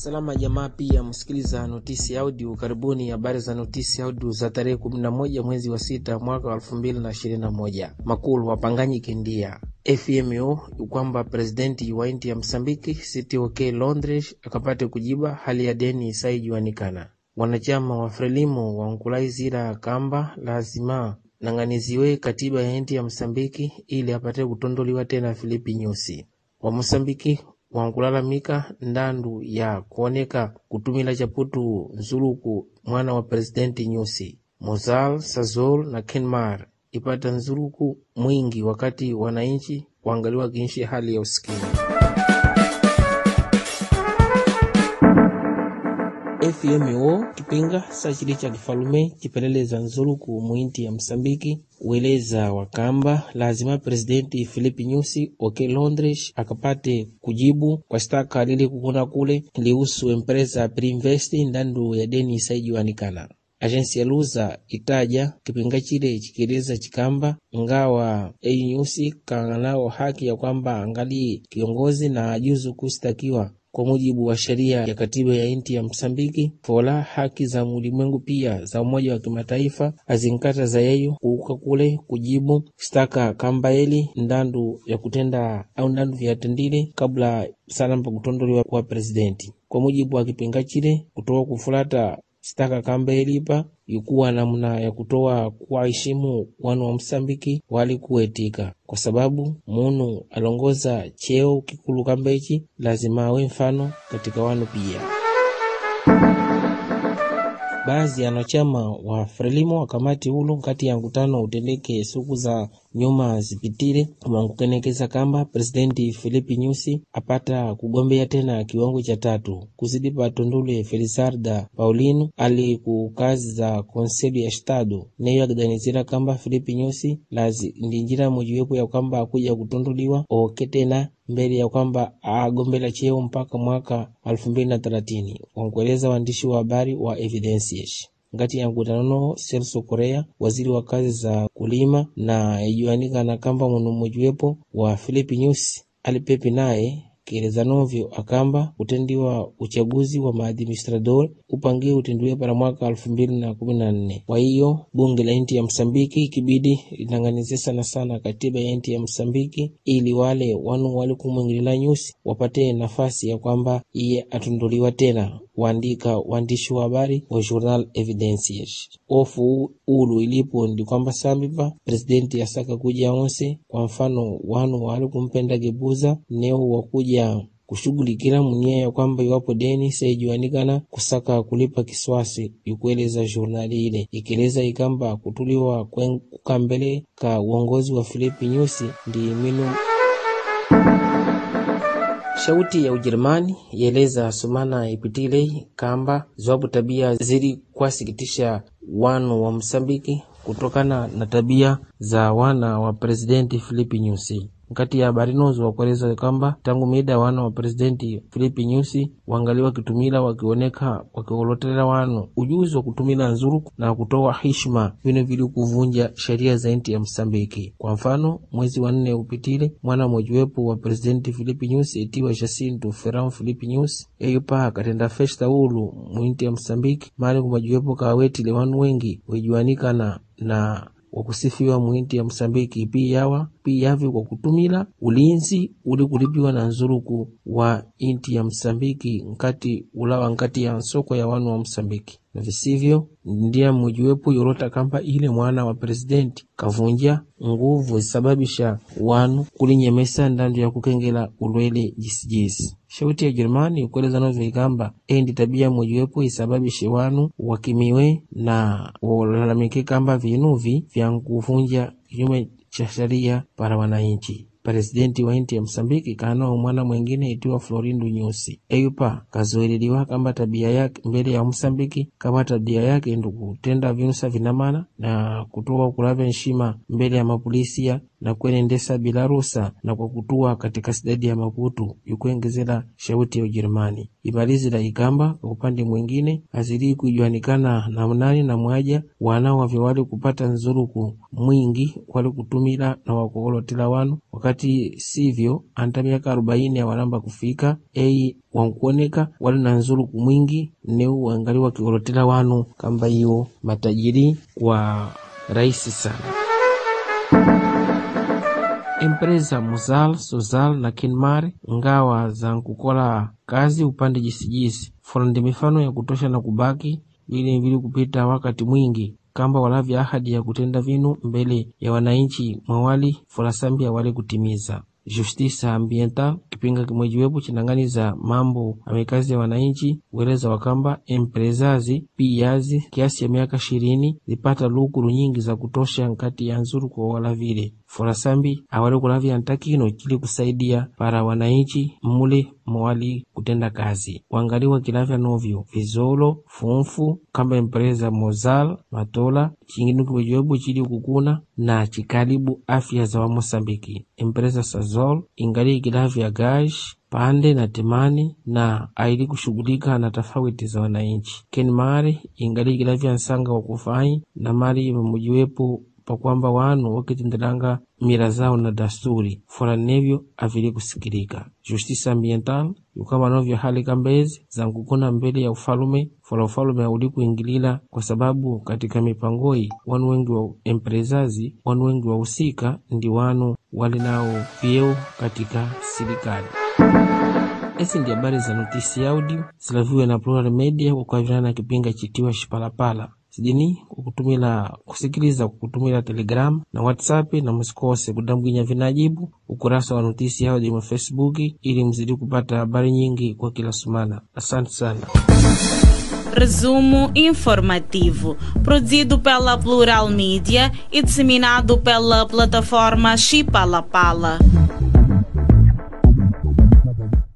Salama jamaa, pia msikiliza notisi audio. Karibuni habari za notisi audio za tarehe 11 mwezi wa sita mwaka wa 2021. Makulu wapanganyi kindia FMO kwamba presidenti wa inti ya Msambiki CTOK Londres akapate kujiba hali ya deni isaijuanikana. Wanachama wa Frelimo wankulaizira kamba lazima nang'aniziwe katiba ya inti ya Msambiki ili apate kutondoliwa tena Filipi Nyusi wa Msambiki wankulalamika ndandu ya kuoneka kutumila chaputu nzuluku mwana wa presidenti Nyusi Mozal Sazol na Kenmar ipata nzuluku mwingi wakati wananchi waangaliwa kinshi hali ya usikini. FMO kipinga sachili cha kifalume chipeleleza nzuluku muinti ya Msambiki weleza wakamba lazima presidenti Filipe Nyusi oke Londres akapate kujibu kwa staka lili kukuna kule lihusu empresa Priinvest ndandu ya deni isaijuanikana. Ajensi ya Luza itaja kipinga chile chikieleza chikamba ngawa ei Nyusi kanao haki ya kwamba angali kiongozi na ajuzu kustakiwa kwa mujibu wa sheria ya katiba ya inti ya Msambiki fola haki za ulimwengu pia za Umoja wa Kimataifa azinkata za yeyo kuuka kule kujibu staka kamba eli ndandu ya kutenda au ndandu vyatendile kabla sana mpa kutondoliwa kwa presidenti. Kwa mujibu wa kipinga chile kutoa kufulata staka kamba elipa ikuwa namna ya kutoa kuwaheshimu wanu wa Msambiki wali kuwetika, kwa sababu munu alongoza cheo kikulu kamba ichi lazima awe mfano katika wanu pia. Baadhi ya wanachama wa Frelimo wakamati ulu kati ya mkutano utendeke suku za nyuma zipitile wankukenekeza kamba presidenti Filipe Nyusi apata kugombea tena kiwango cha tatu kuzidi pa Tondule Felisarda Paulino ali ku kazi za konseli ya Estado neyo akidanizira kamba Filipe Nyusi lazi ndi njira mojiwepo ya kwamba akuja kutonduliwa oke tena mbele ya kwamba agombela cheo mpaka mwaka elfu mbili na thelathini wankueleza waandishi wa habari wa Evidencias ngati ya mkutano Celso Korea, waziri wa kazi za kulima na ijuanikana kamba munu mojiwepo wa Filipe Nyusi alipepi naye kieleza novyo akamba kutendiwa uchaguzi wa maadministrador upangie utendiwe para mwaka elfu mbili na kumi na nne. Kwa hiyo bunge la inti ya Msambiki ikibidi linang'anizie sana sana katiba ya inti ya Msambiki ili wale wanu wali kumwingilila Nyusi wapate nafasi ya kwamba iye atundoliwa tena waandika waandishi wa habari wa Journal Evidencias. Ofu ulu ilipo ndi kwamba sambipa presidenti asaka kuja onse, kwa mfano wanu wali kumpenda gebuza neo wakuja kushughulikira munia ya kwamba iwapo deni saijuanikana kusaka kulipa kiswasi, ikueleza jurnali ile ikieleza ikamba kutuliwa kukambele ka uongozi wa Filipi Nyusi ndi minu Shauti ya Ujerumani yaeleza sumana ipitile kamba ziwapo tabia zili kwasikitisha wanu wa Msambiki kutokana na tabia za wana wa presidenti Filipe Nyusi. Nkati ya habari nozo wakueleza kwamba tangu mida wana wa presidenti Filipe Nyusi wangali wakitumila wakioneka wakiolotela wanu ujuzi wa kutumila nzuruku na kutoa hishma vino vili kuvunja sheria za inti ya Msambiki. Kwa mfano, mwezi wa nne upitile mwana mojiwepo wa presidenti Filipe Nyusi itiwa Jacinto Ferran Filipe Nyusi eyo pa katenda festa ulu muinti ya Msambiki mali kumajiwepo kawetile wanu wengi wejuanikana na wakusifiwa muinti ya Msambiki pia yawa pia yavi kwa kutumila ulinzi uli kulipiwa na nzuruku wa inti ya Msambiki nkati ulawa nkati ya nsoko ya wanu wa Msambiki na visivyo ndiya mujiwepo yorota kamba ile mwana wa presidenti kavunja nguvu zisababisha wanu kulinyemesa ndandu ya kukengela ulwele jisijisi. Shauti ya Jerumani ukueleza nozo ikamba endi tabia mojiwepo isababishe wanu wakimiwe na walalamike kamba vinuvi vya kuvunja kinyume cha sheria para wananchi. Presidenti wa inti ya Msambiki kanao mwana mwengine itiwa Florindo Nyusi eyupa kazoeleliwa kamba tabia yake mbele ya Msambiki kama tabia yake ndu kutenda vinusa vinamana na kutoa kulavya nshima mbele ya mapolisia na kuenendesa bila rusa na kwa kutua katika sidadi ya Maputo yukuengezela shauti ya Ujerumani imalizila ikamba kwa upande mwingine azili kujuanikana na mnani na mwaja wana wavyo wali kupata nzuruku mwingi wali kutumila na wakukolotela wanu wakati sivyo anta miaka arobaini awalamba kufika ei wankuoneka wali na nzuruku mwingi neu wangali wakikolotela wanu kamba iwo matajiri wa rahisi sana empresa Muzal, Sozal na Kinmar ngawa za nkukola kazi upande jisijisi fona ndi mifano ya kutosha na kubaki vili vili kupita wakati mwingi kamba walavya ahadi ya kutenda vinu mbele ya wananchi mwawali folasambia wali kutimiza justiça ambiental kipinga kimwejiwepo chinang'aniza mambo amekazi ya wananchi weleza wakamba emprezazi piyazi kiasi ya miaka ishirini zipata lukulu nyingi za kutosha nkati ya nzuru kwa walavile forasambi awali kulavya ntakino chili kusaidia para wananchi mule mwali kutenda kazi wangaliwa kilavya novyo vizolo funfu kamba empresa mozal matola chingine kimwejiwepo chili kukuna na chikalibu afya za wamosambiki empresa sazol ingali ikilavya gash pande na temani na aili kushughulika na tofauti za wananchi kenmari ingali ikilavya nsanga wa kufai na mali imemujiwepo pakwamba wanu wakitendelanga mira zao na dasturi fora nevyo avili kusikilika justiça ambiental yukamba novyo hali kambezi za nkukuna mbele ya ufalume fora ufalume auli kuingilila kwa sababu katika mipangoi wanu wengi wa emprezazi wanu wengi wa usika ndi wanu wali nao vyeo katika serikali esi ndi habari za notisi audio zilaviwe na Plural Media kwa na kipinga chitiwa Shipalapala sidini kukutumila kusikiliza kukutumila telegram na whatsapp na msikose kudambwinya vinajibu ukurasa wa notisi audio mwa facebook ili mzidi kupata habari nyingi kwa kila sumana asante sana Resumo informativo, produzido pela Plural Mídia e disseminado pela plataforma Chipalapala.